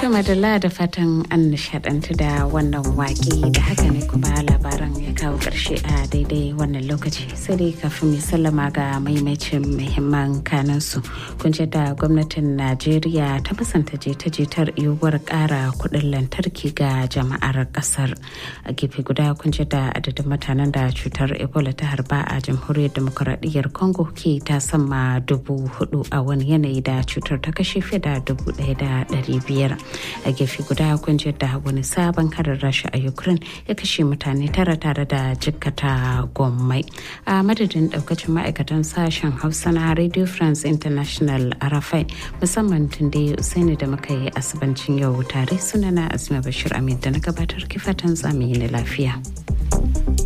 To madalla da fatan an nishadantu da wannan waƙe da haka ne kuma labaran ya kawo ƙarshe a daidai wannan lokaci sai dai kafin mai sallama ga maimacin muhimman kanansu kun da gwamnatin najeriya ta musanta jita-jitar yiwuwar ƙara kuɗin lantarki ga jama'ar ƙasar a gefe guda kun da adadin mutanen da cutar ebola ta harba a jamhuriyar demokuraɗiyyar congo ke ta sama dubu hudu a wani yanayi da cutar ta kashe fiye da dubu ɗaya da ɗari biyar a gefe guda kun da wani sabon harin rasha a ukraine ya kashe mutane tara tare da jikkata gommai a madadin daukacin ma'aikatan sashen hausa na radio france international arafai musamman tunde usaini da muka yi asibancin yau tare sunana asma bashir amin da na gabatar kifatan zamani na lafiya.